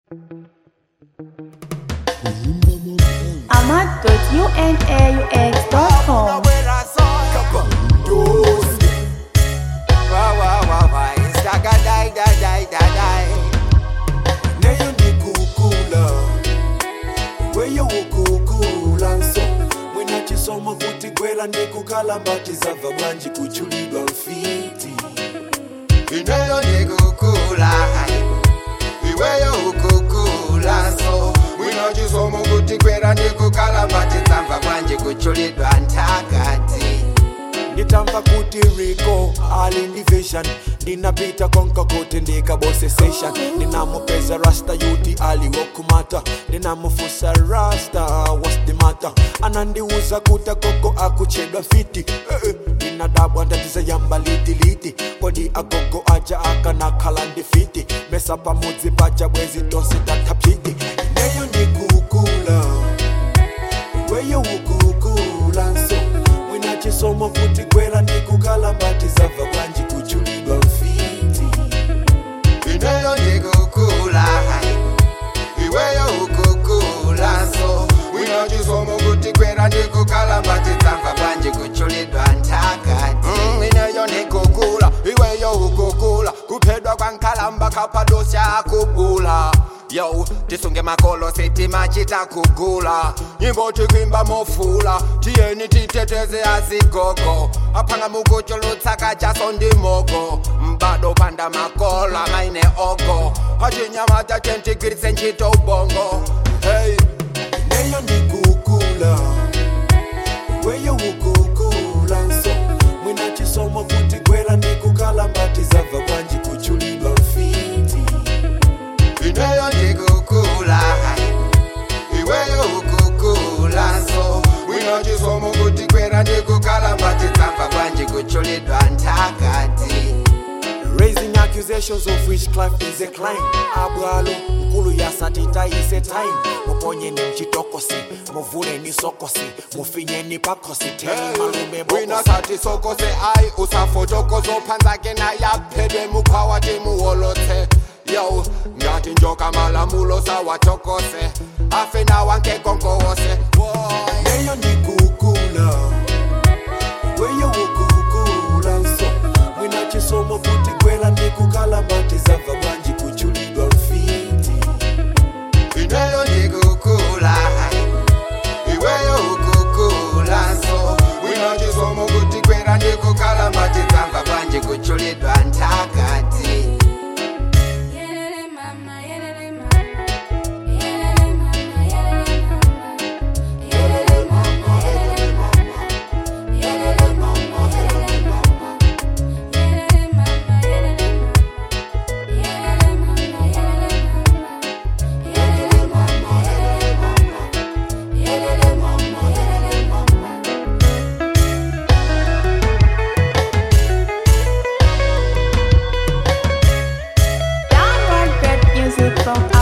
ahmad.unaux.com soma kuti gwera ndikukalambatiza bva bwanji kuchulidwa mfiti ineyo ndikukula iweyo ukukula so mwinochisomo kuti kwera ndikukalambatiza bva bwanji kuchulidwa ntakati nditamva kuti riko ali ndi vision ndinapita konka kuti ndikabose session ndinamupeza rasta yuti aliwokumata ndinamufusa rasta what's the matter anandiuza kuti agogo akuchedwa fiti eh, eh, ndinadabwa ndatiza yamba litiliti kodi agogo aja akanakhala ndifiti mesa pamudzi paja bwezi tonse tatapyiti ineyo ndikukula weyo ukukula nso mwina chisomo kuti kwera ndikukalambatiza bva bwanji kuchulidwa mfiti ineyo ndikukula iweyo ukukula so mwinochisomo kuti kwera ndikukalambatiza bva bwanji kuchulidwa ntakati Mm, ineyo ndikukula iweyo ukukula kuphedwa kwankalamba kapadosya akubula yo tisunge makolo sitima chitakugula nyimbo tikwimba mofula tiyeni titeteze azigogo aphanga mukuchulutsaka chaso ndimogo mbado panda makola maine ogo achinyamata tentigwiritse ntchito ubongo hey. ineyo ndikukula weyo ukukula nso mwina chisomo kuti kwera ndikukalambatiza bva bwanji kuchulidwa mfiti ineyo ndikukula iweyo ukukula so mwinochisomo kuti kwera ndikukalambatiza bva bwanji kuchulidwa ntakati raising accusations of witchcraft is a crime abwalo nkulu yasatitayise time muponyeni mchitokosi muvuleni sokosi mufinyeni pakosi teni malume wina bokosi sati sokose ai usafotokozo phanzake nayaphedwe mukhawati muholotse yo ngati njoka malamulo sawatokose afe nawankekonkowose leyo ndikukula weyo ukukula nso mwina chisomo kuti kwera ndikukalambatiza bva bwanji kuchulidwa mfiti ineyo ndikukula iweyo ukukula so wina chisomo kuti kwera ndikukalambatiza bva bwanji kuchulidwa ntakati Yelele mama, yelele mama, yelele mama, yelele mama, yelele mama, yelele mama, yelele mama, yelele mama, yelele mama, yelele mama, yelele mama, yelele mama, yelele mama, yelele mama, yelele mama. Download great music from